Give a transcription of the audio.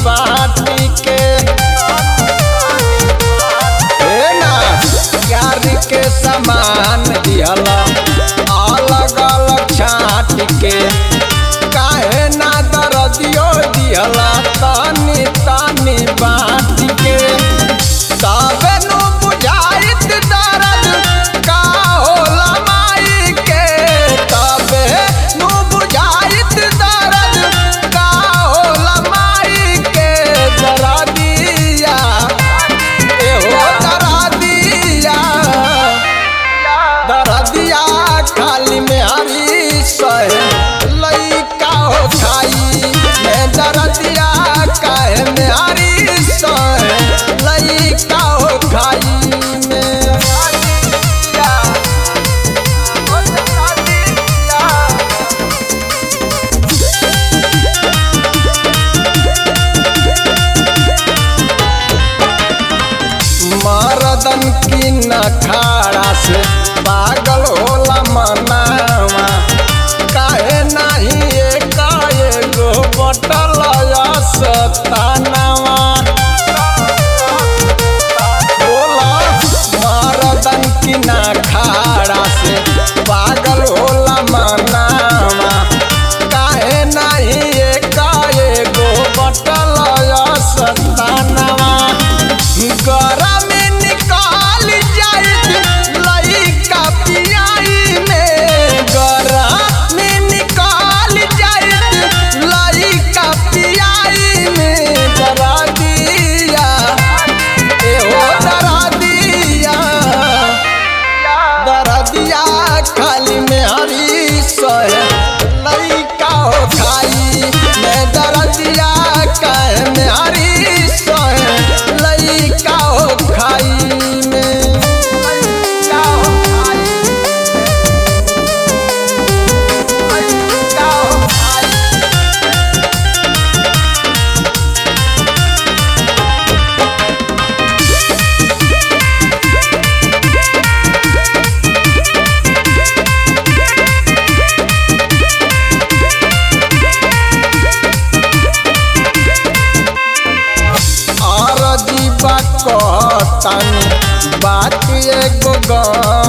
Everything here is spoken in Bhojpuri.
बाटी के हे ना प्यार के समान दिहला अलग अलग छाट के काहे ना दरदियो दिहला तनी तनी बाटी के तबे नु बुझाइत दर्द का होला माई के तबे नु बुझाइत दर्द का होला माई के दरदिया एहो दरदिया दरदिया खाली में हरी सहे लइका हो खाई मैं दरदिया काहे में हरी सहे लइका हो खाई में मरदन की नखाड़ा से पागल होला मनावा काहे नाही एकाएगो बटल सतानावा बोला मरदन की नखाड़ा से पागल होला मनावा काहे नाही एकाएगो बटल सतानावा गरम निकाल जाइत लइका पियाई में गरम निकाल जाइत लइका पियाई में जरा दिया एहो दरा दिया दरा दिया खाली में हरी सहे लइका हो खाई मैं दरा दिया काहे में हरी सहे लइका हो खाई में लइका हो खाई लइका हो खाई अरजीबा कहतानी बात एगो